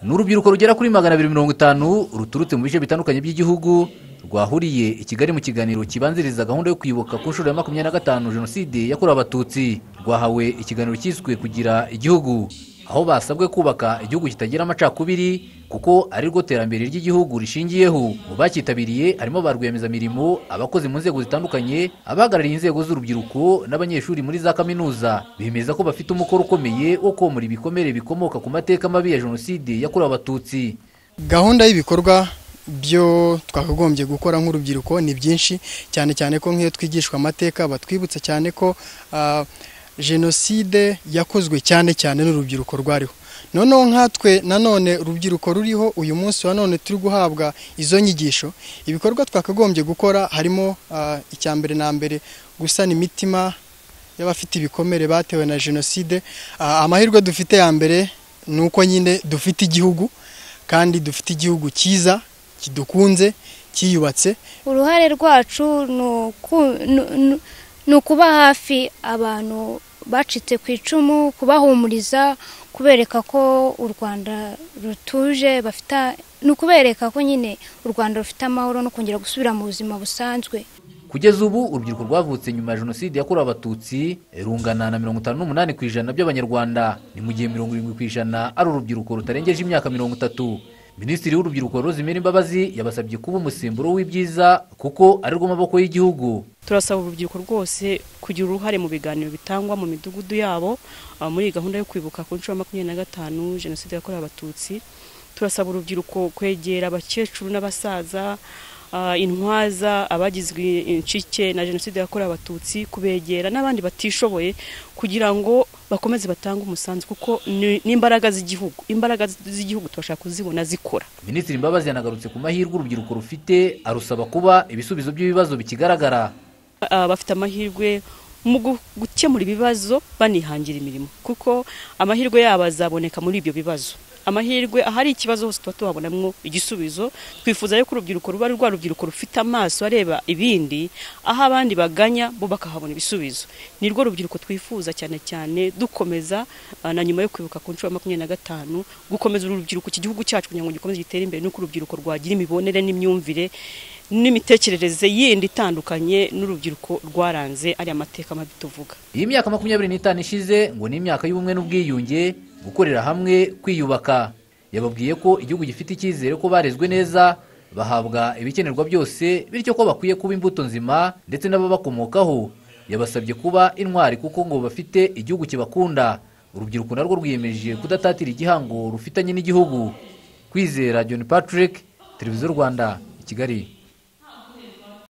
ni urubyiruko rugera kuri magana abiri mirongo itanu ruturutse mu bice bitandukanye by'igihugu rwahuriye i kigali mu kiganiro kibanziriza gahunda yo kwibuka ku nshuro ya makumyabiri na gatanu jenoside yakorewe abatutsi rwahawe ikiganiro cyiswe kugira igihugu aho basabwe kubaka igihugu kitagira amacakubiri kuko ari rwo terambere ry'igihugu rishingiyeho mu bacyitabiriye harimo ba rwiyemezamirimo abakozi mu nzego zitandukanye abahagarariye inzego z'urubyiruko n'abanyeshuri muri za kaminuza bemeza ko bafite umukoro ukomeye wo komora ibikomere bikomoka ku mateka mabi ya jenoside yakorewe abatutsi gahunda y'ibikorwa byo twakagombye gukora nk'urubyiruko ni byinshi cyane cyane ko nk'iyo twigishwa amateka batwibutsa cyane ko jenoside yakozwe cyane cyane n'urubyiruko rwariho noneho nkatwe nanone urubyiruko ruriho uyu munsi wa none turi guhabwa izo nyigisho ibikorwa twakagombye gukora harimo icya mbere na mbere gusana imitima y'abafite ibikomere batewe na jenoside amahirwe dufite ya mbere ni uko nyine dufite igihugu kandi dufite igihugu cyiza kidukunze cyiyubatse uruhare rwacu ni ukuba hafi abantu bacitse ku icumu kubahumuriza kubereka ko u rwanda rutuje bafite ni ukubereka ko nyine u rwanda rufite amahoro no kongera gusubira mu buzima busanzwe kugeza ubu urubyiruko rwavutse nyuma ya jenoside yakorewe abatutsi rungana na mirongo itanu n'umunani ku ijana by'abanyarwanda ni mu gihe mirongo irindwi ku ijana ari urubyiruko rutarengeje imyaka mirongo itatu minisitiri w'urubyiruko Rosemary imbabazi yabasabye kuba umusemburo w'ibyiza kuko ari rwo maboko y'igihugu turasaba urubyiruko rwose kugira uruhare mu biganiro bitangwa mu midugudu yabo muri iyi gahunda yo kwibuka ku nshuro makumyabiri na gatanu jenoside yakorewe abatutsi turasaba urubyiruko kwegera abakecuru n'abasaza intwaza abagizwe incike na jenoside yakorewe abatutsi kubegera n'abandi batishoboye kugira ngo bakomeze batange umusanzu kuko n'imbaraga z'igihugu imbaraga z'igihugu tubasha kuzibona zikora minisitiri mbabazi yanagarutse ku mahirwe urubyiruko rufite arusaba kuba ibisubizo by'ibibazo bikigaragara bafite amahirwe mu gukemura ibibazo banihangira imirimo kuko amahirwe yabo azaboneka muri ibyo bibazo amahirwe ahari ikibazo hose tuba tuhabonamo igisubizo twifuza ko urubyiruko ruba rwa rubyiruko rufite amaso areba ibindi aho abandi baganya bo bakahabona ibisubizo ni rwo rubyiruko twifuza cyane cyane dukomeza na nyuma yo kwibuka ku nshuro ya makumyabiri na gatanu gukomeza urubyiruko iki gihugu cyacu kugira ngo gikomeze gitere imbere nuko urubyiruko rwagira imibonere n'imyumvire n'imitekerereze yindi itandukanye n'urubyiruko rwaranze ariya mateka mabi tuvuga iyi myaka makumyabiri n'itanu ishize ngo ni imyaka y'ubumwe n'ubwiyunge gukorera hamwe kwiyubaka yababwiye ko igihugu gifite icyizere ko barezwe neza bahabwa ibikenerwa byose bityo ko bakwiye kuba imbuto nzima ndetse n'ababakomokaho yabasabye kuba intwari kuko ngo bafite igihugu kibakunda urubyiruko narwo rwiyemeje kudatatira igihango rufitanye n'igihugu kwizera john patrick televiziyo rwanda i kigali